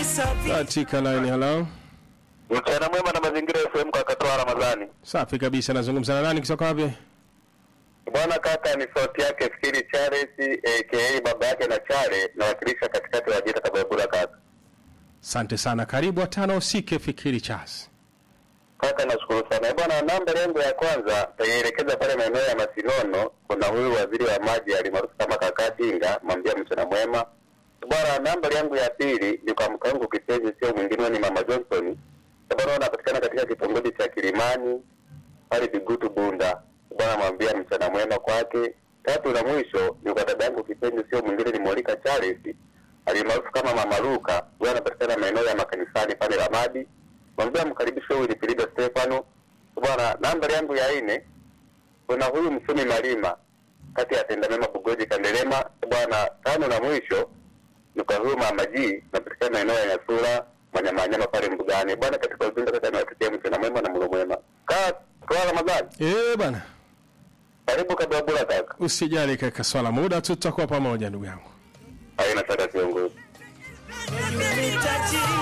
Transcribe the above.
katika line. Hello, Mchana mwema na mazingira FM kwa katoa Ramadhani. safi kabisa. Nazungumza na nani kutoka wapi? Bwana kaka, ni sauti yake Fikiri Charles aka baba yake na Chale, nawakilisha katikati wa jita Tabagula kaka. Asante sana, karibu watano usike fikiri chas. Kaka nashukuru sana. Bwana namba yangu ya kwanza taielekeza pale maeneo ya Masinono, kuna huyu waziri wa maji alimaarufu kama kaka Tinga, mwambia mchana mwema. Bwana namba yangu ya pili ni kwa mke wangu kipenzi, sio mwingine ni mama Johnson. Bwana anapatikana katika kitongoji cha Kilimani pale Bigutu Bunda. Bwana mwambia mchana mwema kwake. Tatu na mwisho ni kwa dada yangu kipenzi, sio mwingine ni Molika Charles alimaarufu kama Mama Luka. Bwana anapatikana maeneo ya makanisani pale Ramadi. Mwambia mkaribishe huyu ni Filido Stefano. Bwana namba yangu ya nne kuna huyu msumi Malima kati ya tenda mema Bugoji Kandelema. Bwana tano na mwisho ni kwa huyu Mama G napatikana maeneo ya Nyasura Manyamanyama pale Mbugani. Bwana katika ujumbe kaka niwatakia mchana mwema na mlo mwema. Kaa kwa Ramadhani. Eh bana, Karibu kabla bula kaka. usijali kaka, swala muda tu tutakuwa pamoja ndugu yangu. Haina shaka kiongozi. Unahitaji